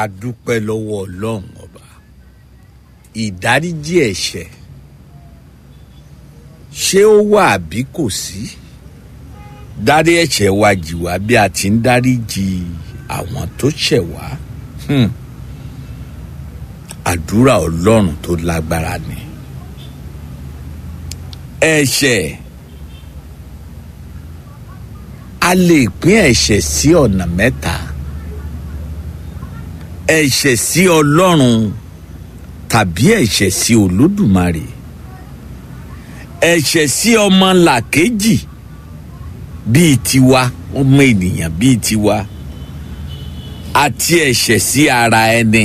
a dúpẹ́ lọ́wọ́ ọlọ́run ọba ìdáríjì ẹ̀ṣẹ̀ ṣé ó wà àbí kò sí dárí ẹ̀ṣẹ̀ wa jì wá bí a ti ń dáríjì àwọn tó ṣẹ̀ wá hmm. àdúrà ọlọ́run tó lágbára ni ẹ̀ṣẹ̀ a lè pín ẹ̀ṣẹ̀ sí ọ̀nà mẹ́ta ẹ̀ṣẹ̀ sí ọlọ́run tàbí ẹ̀ṣẹ̀ sí olódùmarè ẹ̀ṣẹ̀ sí ọmọ làkejì bíi tiwa ọmọ ènìyàn bíi tiwa àti ẹ̀ṣẹ̀ sí ara ẹni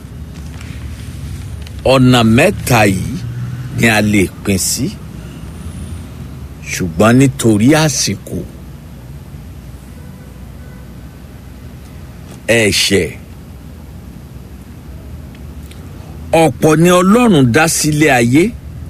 ọ̀nà mẹ́ta yìí ni a lè pín sí ṣùgbọ́n nítorí àsìkò ẹ̀ṣẹ̀ ọ̀pọ̀ ni ọlọ́run dá sílé ayé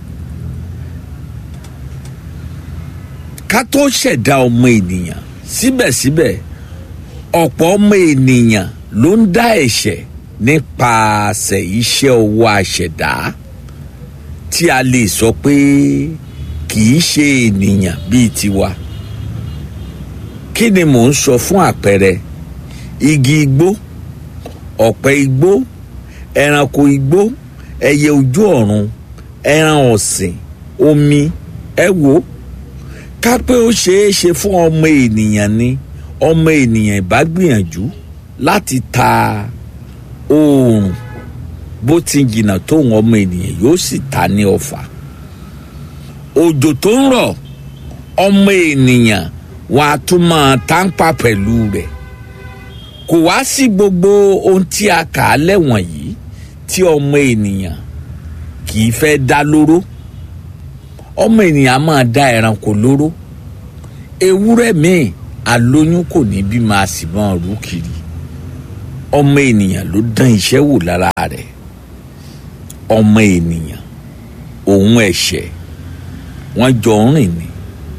ká tó ṣẹ̀dá ọmọ ènìyàn síbẹ̀síbẹ̀ ọ̀pọ̀ ọmọ ènìyàn ló ń dá ẹ̀ṣẹ̀ nípasẹ̀ iṣẹ́ ọwọ́ àṣẹ̀dá tí a lè sọ pé kì í ṣe ènìyàn bíi tiwa kí ni mò ń sọ fún àpẹẹrẹ igi igbó ọ̀pẹ igbó ẹranko igbó ẹyẹ ojú ọ̀run ẹran ọ̀sìn omi ẹ wò ká pé ó ṣeé ṣe fún ọmọ ènìyàn ni ọmọ ènìyàn ìbá gbìyànjú láti ta oòrùn bó ti jìnnà tóun ọmọ ènìyàn yóò sì ta ní ọfà òjò tó ń rọ̀ ọmọ ènìyàn wọn a tún máa tánpà pẹ̀lú rẹ̀ kò wá sí gbogbo ohun tí a kà á lẹ́wọ̀n yìí tí ọmọ ènìyàn kì í fẹ́ dá lóró ọmọ ènìyàn máa dá ẹranko lóró ewúrẹ́ míì alóyún kò ní bí máa sì máa rú kiri ọmọ ènìyàn ló dán iṣẹ́ wò lára rẹ̀ ọmọ ènìyàn òun ẹ̀ṣẹ̀ wọ́n jọ ń rìn ni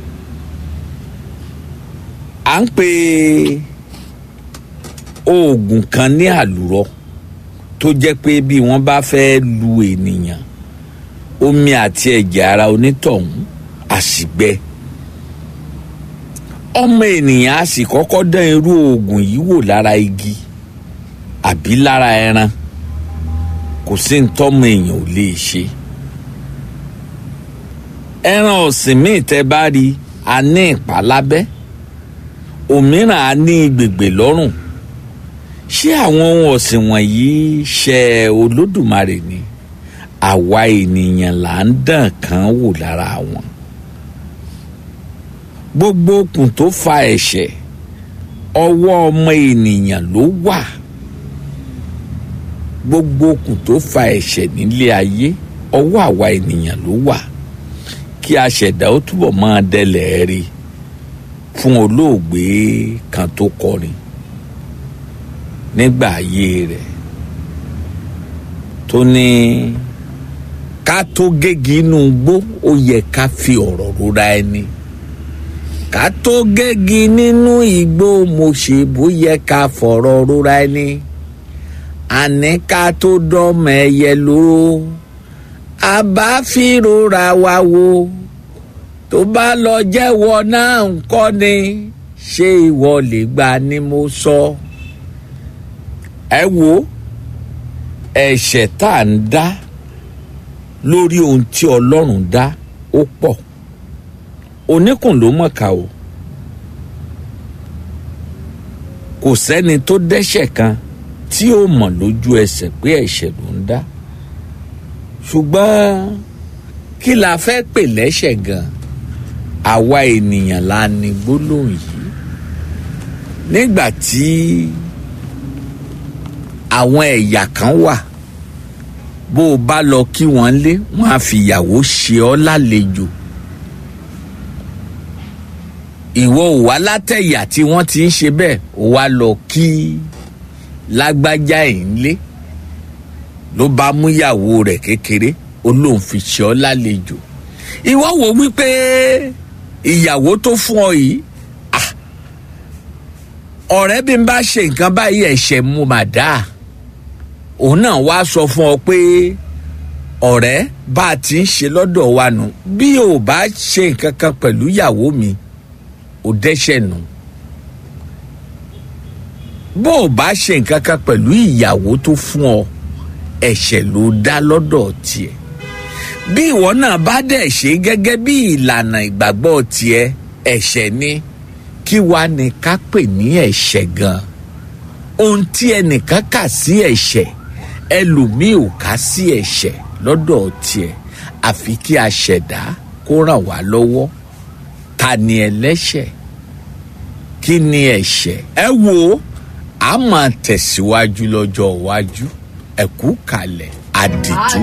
à ń pè oògùn kan ní àlùrọ tó jẹ́ pé bí wọ́n bá fẹ́ lu ènìyàn omi àti ẹ̀jẹ̀ ara onítọ̀hún àṣìgbẹ ọmọ ènìyàn á sì kọ́kọ́ dán irú oògùn yìí wò lára igi àbí lára ẹran kò sí ntọ́mọ èèyàn ò lè ṣe ẹran ọ̀sìn míì tẹ́ bá rí a ní ìpá lábẹ́ òmíràn á ní gbègbè lọ́rùn ṣé àwọn ohun ọ̀sìn wọ̀nyí ṣe olódùmarè ni àwa ènìyàn là ń dàn kán wò lára wọn gbogbo okùn tó fa ẹ̀ṣẹ̀ ọwọ́ ọmọ ènìyàn ló wà gbogbo okùn tó fa ẹ̀ṣẹ̀ nílé ayé ọwọ́ àwa ènìyàn ló wà kí a ṣẹ̀dá ó túbọ̀ máa dẹlẹ̀ rí fún olóògbé kan tó kọrin nígbà ayé rẹ̀ tó ní ká tó gégi inú igbó ó yẹ ká fi ọ̀rọ̀ rora ẹni ká tó gégi nínú igbó mo ṣe bó yẹ ká fọ̀rọ̀ rora ẹni àní ká tó dọ́mọ ẹyẹ lóró a bá fi rora wa wo tó bá lọ jẹ́wọ́ náà ń kọ́ ni ṣé ìwọ lè gbà ni mo sọ. So ẹ wo ẹ̀ṣẹ̀ tá à ń dá lórí ohun tí ọlọ́run dá ó pọ̀ oníkùn ló mọ̀ọ́ká o kò sẹ́ni tó dẹ́ṣẹ̀ kan tí ó mọ̀ lójú ẹsẹ̀ pé ẹ̀ṣẹ̀ ló ń dá ṣùgbọ́n kí la fẹ́ pè lẹ́ṣẹ̀ gan àwa ènìyàn la ní gbólóhùn yìí nígbà tí àwọn ẹ̀yà kan wà bó o bá lọ kí wọ́n lé wọ́n á fìyàwó ṣe ọ́ lálejò ìwọ ò wá látẹ̀yà tí wọ́n ti ń ṣe bẹ́ẹ̀ ó wá lọ kí lágbájá ẹ̀ ń lé ló bá múyàwó rẹ̀ kékeré ó lóun fi ṣe ọ́ lálejò ìwọ wò wípé ìyàwó tó fún ọ yìí ọ̀rẹ́ bí n bá ṣe nǹkan báyìí ẹ̀ṣẹ̀ mu mà dáa òun náà wá sọ fún ọ pé ọ̀rẹ́ bá a ti ń ṣe lọ́dọ̀ wa nù bí o bá ṣe nǹkan kan pẹ̀lú ìyàwó mi ò dẹ́ṣẹ̀ nù bó o bá ṣe nǹkan kan pẹ̀lú ìyàwó tó fún ọ ẹ̀ṣẹ̀ ló dá lọ́dọ̀ tiẹ̀ bí ìwọ náà bá dẹ̀ ṣe gẹ́gẹ́ bí ìlànà ìgbàgbọ́ tiẹ̀ ẹ̀ṣẹ̀ ni kí wàá ní ká pè ní ẹ̀ṣẹ̀ gan ohun tí ẹnìkan kà sí ẹ̀ṣẹ̀ ẹlòmíì ò ká sí ẹ̀ṣẹ̀ lọ́dọ̀ tiẹ̀ àfi kí a ṣẹ̀dá kó ràn wá lọ́wọ́ ta ni ẹlẹ́ṣẹ̀ kí ni ẹ̀ṣẹ̀ ẹ wo a máa tẹ̀síwájú lọ́jọ́ iwájú ẹ̀kú kalẹ̀ àdìtú.